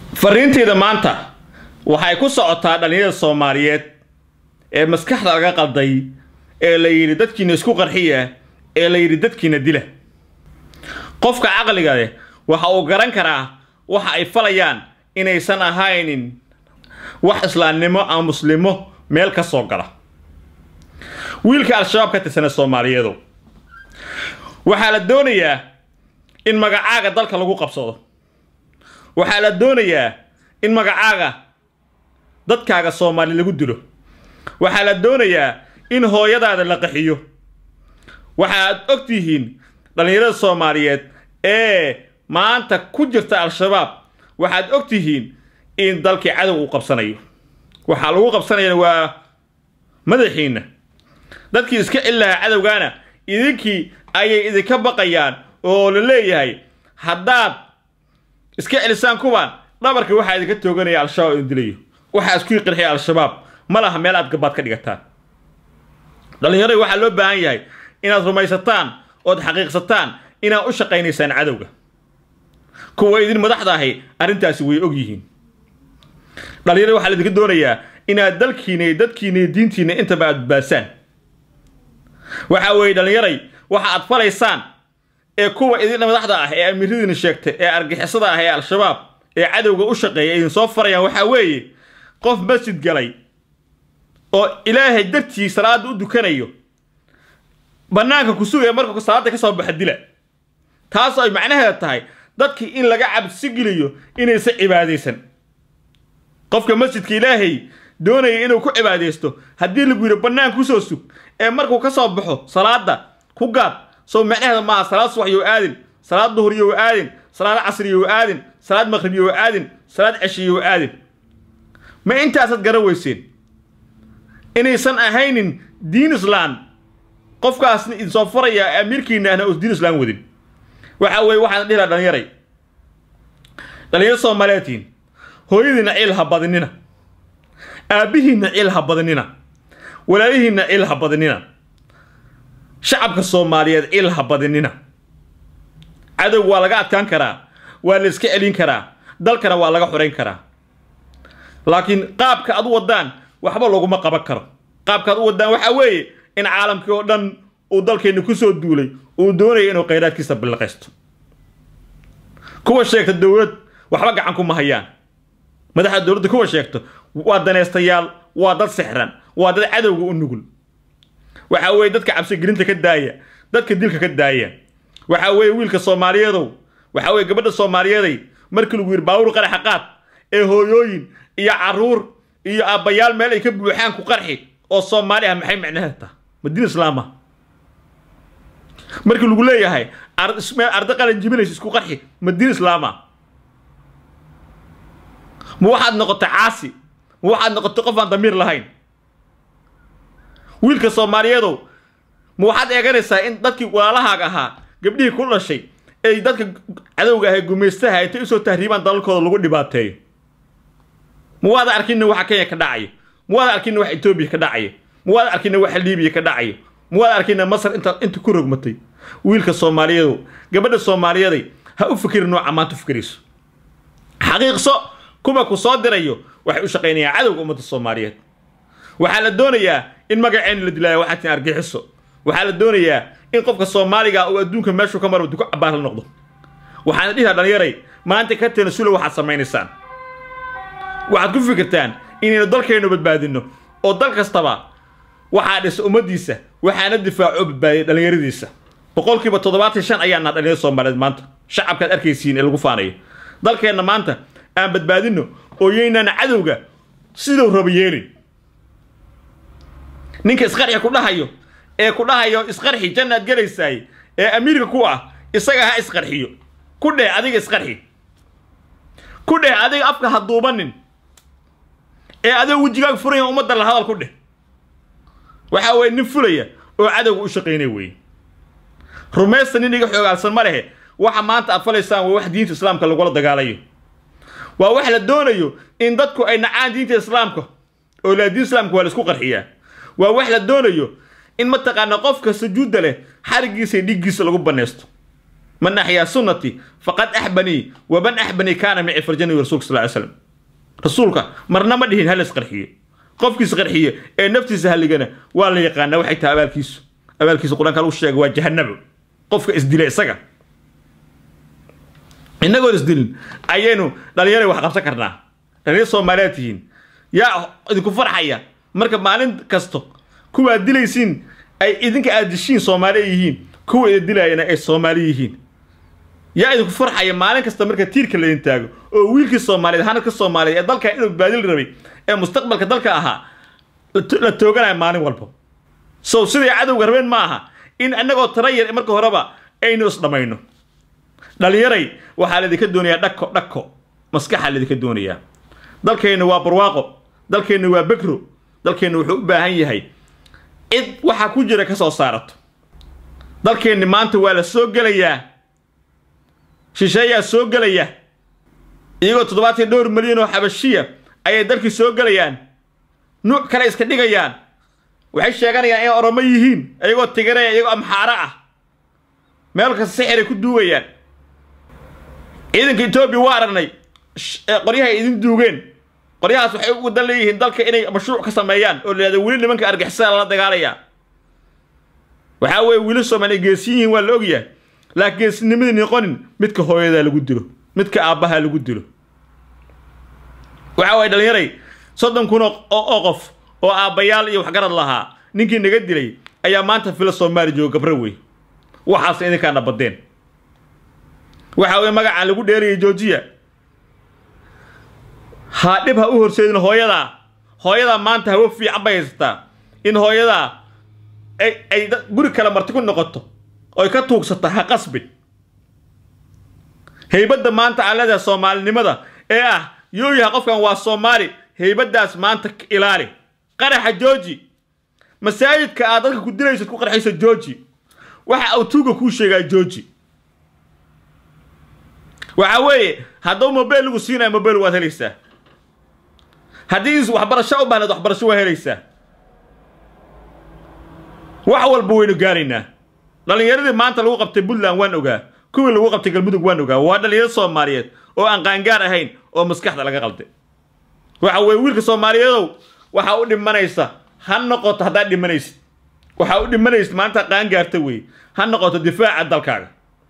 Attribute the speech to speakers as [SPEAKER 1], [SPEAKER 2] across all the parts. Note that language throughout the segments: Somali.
[SPEAKER 1] fariinteyda maanta waxay ku socotaa dhallinyarada soomaaliyeed ee maskaxda laga qalday ee la yidhi dadkiina isku qarxiya ee la yidhi dadkiina dila qofka caqliga leh waxa uu garan karaa waxa ay falayaan inaysan ahaynin wax islaamnimo ama muslimo meel ka soo gala wiilka al-shabaab ka tirsana soomaaliyeedu waxaa la doonayaa in magacaaga dalka lagu qabsado waxaa la doonayaa in magacaaga dadkaaga soomaali lagu dilo waxaa la doonayaa in hooyadaada la qaxiyo waxaad og tihiin dhallinyarada soomaaliyeed ee maanta ku jirta al-shabaab waxaad og tihiin in dalkii cadow uu qabsanayo waxaa lagu qabsanayana waa madaxiinna dadkii iska celi lahaa cadowgaana idinkii ayay idinka baqayaan oo la leeyahay haddaad iska celisaan kuwaan dhabarka waxaa idinka tooganaya al-shabaab idin dilayo waxaa isku qirxiya al-shabaab ma laha meel aad gabaad ka dhigataan dhallinyarada waxaa loo baahan yahay inaad rumaysataan ood xaqiiqsataan inaad u shaqaynaysaan cadowga kuwa idin madaxda ahi arrintaasi way og yihiin dhallinyarada waxaa laidinka doonayaa inaad dalkiina iyo dadkiina iyo diintiina intaba aad badbaasaan waxa weeye dhallinyaray waxa aad falaysaan ee kuwa idin madaxda ah ee amiiradiina sheegtay ee argixisada ah ee al-shabaab ee cadowga u shaqeeya idin soo farayaan waxaa weeye qof masjid galay oo ilaahay dartii salaada u dukanayo bannaanka ku sugaya markuu salaada ka soo baxa dila taasoo ay macnaheeda tahay dadkii in laga cabsi geliyo inaysan cibaadaysan qofka masjidka ilaahay doonaya inuu ku cibaadaysto haddii lagu yidhi bannaan kusoo sug ee markuu ka soo baxo salaada ku gaad soo macnaheeda maaha salaad subax yow aadin salaad duhur yow aadin salaad casri yow aadin salaad maqrib yow aadin salaad ceshi yow aadin ma intaasaad garan weyseen inaysan ahaynin diin islaan qofkaasna idinsoo farayaa amiirkiina ahna us diin islaan wadin waxa weeye waxaan dhihi laha dhallinyaray dhallinyaro soomaaliyeedtiin hooyadiinna ciil ha badinina aabbihiinna ciil ha badinina walaalihiinna ciil ha badinina shacabka soomaaliyeed ciil ha badinina cadow waa laga adkaan karaa waa la iska celin karaa dalkana waa laga xorayn karaa laakiin qaabka ad u waddaan waxba laguma qaban karo qaabka ad u waddaan waxaa weeye in caalamkii oo dhan uu dalkeenna ku soo duulay uu doonaya inuu khayraadkiisa billiqaysto kuwa sheegta dowlad waxba gacan kuma hayaan madaxda dowladda kuwa sheegto waa danaystayaal waa dad sixran waa dad cadowga u nugul waxa weeye dadka cabsigelinta ka daaya dadka dilka ka daaya waxa weeye wiilka soomaaliyeedow waxa weye gabadha soomaaliyeeday markii lagu yidhi baawur qaraxa qaad ee hooyooyin iyo caruur iyo aabbayaal meel ay ka buuxaan ku qarxi oo soomaali ah maxay macnaheed taha ma diin islaama markii lagu leeyahay arda qalan jibinaysa isku qarxi ma diin islaama ma waxaad noqotay caasi ma waxaad noqotay qof aan damiir lahayn wiilka soomaaliyeedow ma waxaad eeganaysaa in dadkii walaalahaaga ahaa gabdhihii ku dhashay ay dadka cadowga ahay gumaystaha intay usoo tahriibaan dalalkooda lagu dhibaateeyo ma waada arkina waxa kenya ka dhacaya ma waada arkina wax etoobiya ka dhacaya ma waada arkina waxa liibiya ka dhacaya ma waada arkina masar inta inta ku rogmatay wiilka soomaaliyeedow gabadha soomaaliyeeday ha u fikirin nooca maanta u fikirayso xaqiiqso kuwa ku soo dirayo waxay u shaqaynayaan cadowga ummadda soomaaliyeed waxaa la doonayaa in magaceen la dilaayo waxaa tin argixiso waxaa la doonayaa in qofka soomaaliga uu adduunka meeshuu ka maro duku cabaar la noqdo waxaana dhihaa dhallinyaray maanta ka tanasulo waxaad samaynaysaan waxaad ku fikirtaan inaynu dalkaynu badbaadinno oo dal kastaba waxaa dhisa ummaddiisa waxaana difaaco badbaadiyay dhallinyaradiisa boqolkiiba toddobaatan shan ayaa naha dhallinyarada soomaaliyeed maanta shacabkaad arkaysiin ee lagu faanayo dalkeenna maanta aan badbaadinno oo yaynaan cadowga siduu rabo yeelin ninka isqarxi ku dhahayo ee ku dhahayo isqarxi jannaad gelaysaay ee amiirka ku ah isaga ha isqarxiyo ku dheh adiga isqarxi ku dheh adiga afka ha duubanin ee adiga wejigaaga furaya ummadda la hadal ku dheh waxaa weye nin fulaya oo cadowga u shaqaynaya weeye rumaysta nin iga xoogaalsan ma lehe waxa maanta aad falaysaan waa wax diinta islaamka lagula dagaalayo waa wax la doonayo in dadku ay nacaan diinta islaamka oo laa diin islaamka waa la isku qarxiyaa waa wax la doonayo in mataqaana qofka sujuudda leh xarigiisa iyo dhiggiisa lagu banaysto man axyaa sunnati faqad axbanii waman axbanii kaana mici farjani rasuulka sal ly slam rasuulka marna ma dhihin hal isqarxiyo qofkiis qarxiye ee naftiisa halligana waa la yaqaanaa waxay tahay abaalkiisu abaalkiisa qur-aanka lagu sheega waa jahanabo qofka isdila isaga innagoon isdilin ayaynu dhalinyara wax qabsan karnaa dhalinyar soomaaliyaad tihiin yaa idinku farxaya marka maalin kasto kuwaad dilaysiin ay idinka aad dishiin soomaali yihiin kuwa ida dilayana ay soomaali yihiin yaa idinku farxaya maalin kasta marka tiirka laydin taago oo wiilkii soomaaliyeed hanadka soomaaliyeed ee dalkan inuu baadil rabay ee mustaqbalka dalka ahaa la tooganayo maalin walba sow sidai cadowga rabeen ma aha in annagoo tara yar marka horeba aynu isdhammayno dhalinyaray waxaa laydinka doonayaa dhako dhako maskaxaa laydinka doonayaa dalkeenna waa barwaaqo dalkeenna waa bekro dalkeenna wuxuu u baahan yahay cid waxaa ku jira ka soo saarato dalkeenni maanta waa la soo gelayaa shisheeyaa soo gelaya iyagoo toddobaatan dhowr milyan oo xabashiya ayay dalkii soo gelayaan nuuc kale iska dhigayaan waxay sheeganayaan inay oromo yihiin iyagoo tigaraya iyagoo amxaaro ah meel kasta sixiray ku duugayaan ciidanka etoobiya waa aragnay qoryahay idin duugeen qoryahaas waxay u wadan leeyihiin dalka inay mashruuc ka sameeyaan oo layihahdo weli nimanka argixisada lala dagaalayaa waxaa weeye wiili soomaaliya geesiyin yihiin waa la ogyahay laakiin geesinimadii noqonin midka hooyadaa lagu dilo midka aabbaha lagu dilo waxa waye dhalinyaray soddon kun oo qof oo aabbayaal iyo waxgarad lahaa ninkii naga dilay ayaa maanta fila soomaali jooga gabra wey waxaasna idinkaana badeen waxa weye magacaan lagu dheerayay joojiya ha dhib ha u horseedin hooyadaa hooyadaa maanta hawo fiican bay haysataa in hooyadaa ay ay guri kale marti ku noqoto oy ka tuugsata ha qasbin heybadda maanta aan leedahay soomaalinimada ee ah yooyaha qofkan waa soomaali heybaddaas maanta ilaali qaraxa jooji masaajidka aad dadka ku dilaysad ku qarxayso jooji waxa uu tuuga kuu sheegaa jooji waxa weeye hadduu mobeyl lagu siinayo mobeyl waad helaysaa haddii waxbarasho u baahnayd waxbarasho waa helaysaa wax walba waynu gaaraynaa dhallinyaradii maanta lagu qabtay puntland waan ogaa kuwii lagu qabtay galmudug waan ogaa waa dhallinyaro soomaaliyeed oo aan qaangaar ahayn oo maskaxda laga qalday waxa weye wiilka soomaaliyeedow waxaa u dhimanaysa ha noqoto haddaad dhimanaysid waxaa u dhimanaysid maanta qaangaarta wey ha noqoto difaaca dalkaaga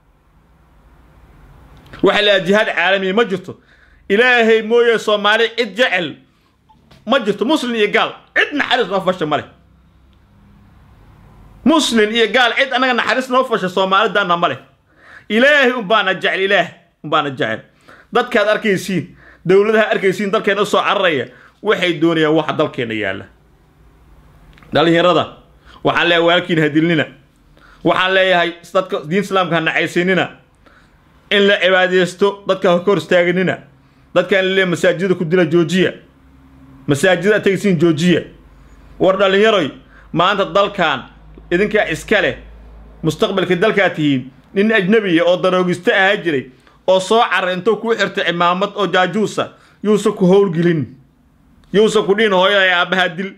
[SPEAKER 1] waxa la jihaad caalamiya ma jirto ilaahay mooye soomaali cid jecel ma jirto muslim iyo gaal cid naxariis noo fasha ma leh muslim iyo gaal cid annaga naxariis noo fasha soomaalidaana ma leh ilaahay unbaana jecel ilaah unbaana jecel dadkaad arkaysiin dowladaha arkaysiin dalkeena usoo cararaya waxay doonayaan waxa dalkeena yaalla dhalinyarada waxaan leeyahay walaalkiina hadilnina waxaan leeyahay dadka diin islaamka ha nacaysinina in la cibaadaysto dadka ha kor istaaganina dadkaan laleeyahay masaajida ku dila joojiya masaajida tegsiin joojiya war dhalinyaroy maanta dalkan idinkaa iska leh mustaqbalka dalkaa tihiin nin ajnabiya oo daroogista ahaa jiray oo soo caray intuu kuu xirtay cimaamad oo jaajuusa yuusa ku howlgelin yuusa ku dhihin hooyada ee aabbahaa dil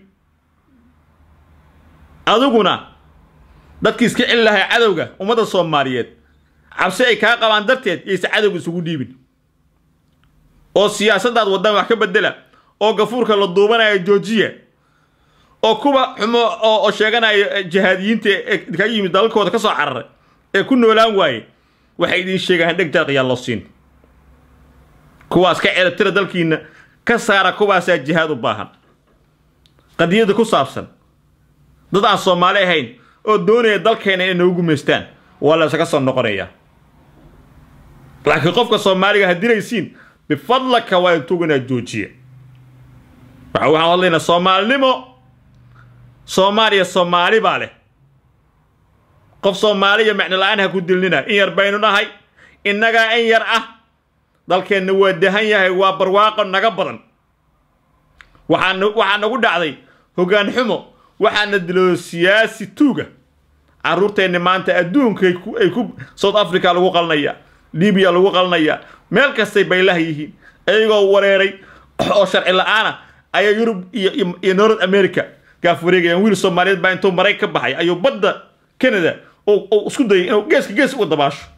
[SPEAKER 1] adiguna dadkii iska celi lahay cadowga ummadda soomaaliyeed cabsi ay kaa qabaan darteed yayse cadowga isugu dhiibin oo siyaasaddaad waddaan wax ka bedela oo gafuurka la duubanaya joojiya oo kuwa xumo oo sheeganaya jihaadiyiinta ee ka yimid dalalkooda ka soo cararay ee ku noolaan waaye waxay idiin sheegaan dheg jaaqiyaan loo siin kuwaas ka celatira dalkiina ka saara kuwaasaa jihaad u baahan qadiyadda ku saabsan dad aan soomaali ahayn oo doonaya dalkeena inay nagu gumaystaan waa la isaga soo noqonayaa laakiin qofka soomaaliga ha dilaysiin bifadlaka waa intugu inaad joojiya waxa waxaan hadlaynaa soomaalinimo soomaaliya soomaali baa leh qof soomaaliya macno la-aan ha ku dilnina in yar baynu nahay innagaa in yar ah dalkeenna waa dahan yahay waa barwaaqo naga badan waxaa waxaa nagu dhacday hoggaan xumo waxaana diloo siyaasi tuuga carruurteenni maanta adduunka ay ku south africa lagu qalnaya libiya lagu qalnaya meel kastay baylaha yihiin iyagoo wareeray oo sharci la-aana ayaa yurub iyo north america gaaf wareegayaan wiil soomaaliyeed baa intuu marayg ka baxay ayuu badda canada uu isku dayay inuu geeska gees uga dabaasho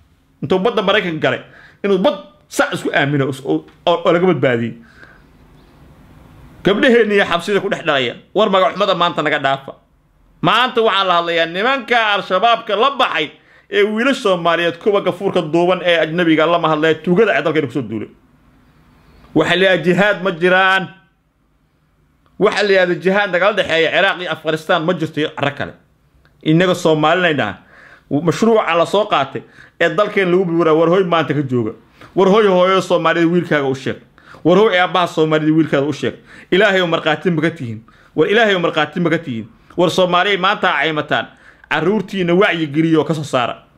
[SPEAKER 1] intuu badda maraykanka galay inuu bad sac isku aamino oo laga badbaadiyey gabdhaheenni iyo xabsida ku dhex dhalaya war magaxumada maanta naga dhaafa maanta waxaan la hadlayaa nimanka al-shabaabka la baxay ee wiilasha soomaaliyeed kuwa gafuurka duuban ee ajnabiga lama hadlaya tuugada ee dalkeena kusoo duulay waxa la yidhaha jihaad ma jiraan waxa la yidhahda jihaad nagala dhexeeya ciraaq iyo afghanistan ma jirto iyo caro kale innaga soomaalinaynaa mashruuca la soo qaatay ee dalkeen lagu bibiraa war hoy maanta ka jooga war hoy hooyo soomaalida wiilkaaga u sheeg war hoy aabbaha soomaalida wiilkaada u sheeg ilaahay markhaati ma ka tihiin war ilaahay markhaati ma ka tihiin war soomaaliya maanta ha caymataan carruurtiina wacyi geliyo oo ka soo saara